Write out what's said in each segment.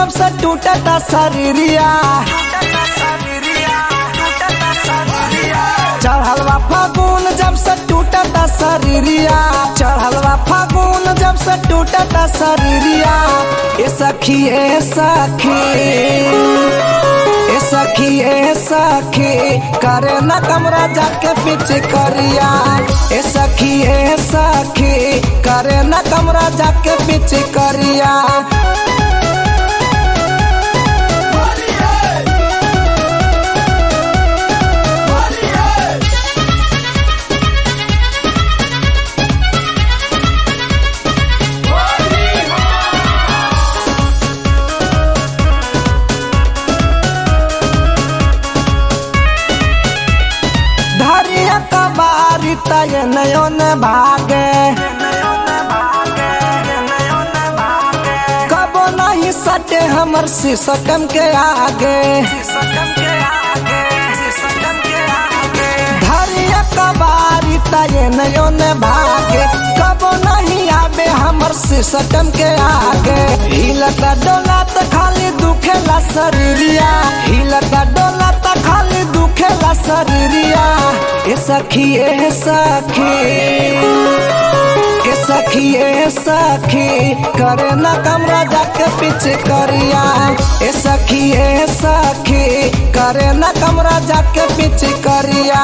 जब से टूटता शरीरिया चढ़लवा फागुन जब से टूटता शरीरिया चढ़लवा फागुन जब से टूटता शरीरिया ए सखी ए सखी ए सखी ए सखी करे न कमरा जाके पीछे करिया ए सखी ए सखी करे न कमरा जाके पीछे करिया धरिया कबारी तय नयन भागे कबो नहीं सटे हमर सिसकम के आगे धरिया कबारी तय नयन भागे कबो नहीं आबे हमर सिसकम के आगे हिलता डोला त खाली दुखेला शरीरिया हिलता डोला त खाली दुखेला शरीरिया ए सखी ए सखी ए सखी ए सखी करे न कमरा जाके पीछे करिया ए सखी ए सखी करे न कमरा जाके पीछे करिया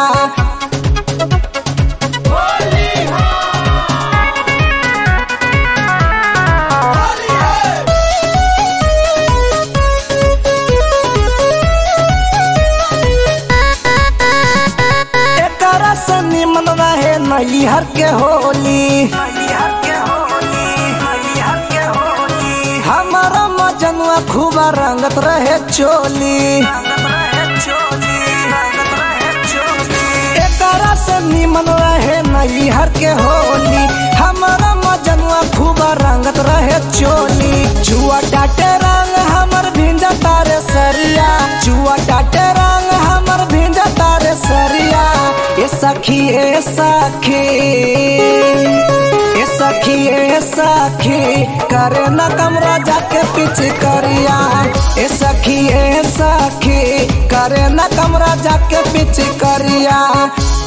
एकरा से निमन रहे नैहर के होली हमारा मजनुआ खूब रंगत रहे चोली एकरा से निमन रहे नैहर के होली हमारा मजनुआ खूब रंगत रहे चोली जुआ डाटे रंग हमर भिंजा तारे सरिया जुआ डाटे रंग हमर भिंजा तारे सरिया ए सखी ए सखी ए सखी ए सखी करे न कमरा जाके पीछे करिया ए सखी ए सखी करे न कमरा जाके पीछे करिया